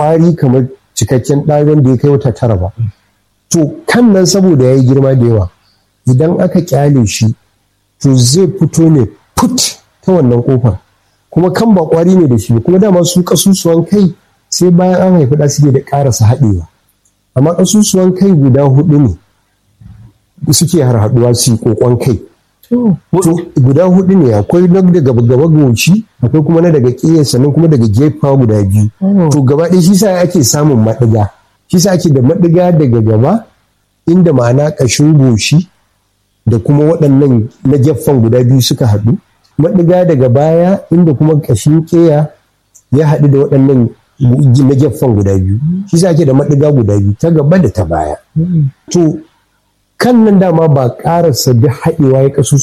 kwari kamar cikakken ɗagon da ya kai wata tara ba to kan nan saboda ya yi girma da yawa idan aka kyale shi to zai fito ne put ta wannan kofar kuma kan ba kwari ne da shi kuma dama su kasusuwan kai sai bayan an haifi da suke da karasa haɗewa amma kasusuwan kai guda hudu ne suke harhaduwa su kokon kai to guda hudu ne akwai na daga gaba goci akwai kuma na daga ƙiyar sannan kuma daga gefa guda biyu to gaba ɗaya shi sa ake samun maɗiga shi sa ake da maɗiga daga gaba inda ma'ana ƙashin goshi da kuma waɗannan na gefen guda biyu suka haɗu maɗiga daga baya inda kuma ƙashin ƙeya ya haɗu da waɗannan na gefen guda biyu shi sa ake da maɗiga guda biyu ta gaba da ta baya to kan nan dama ba ƙarasa duk haɗewa ya kasu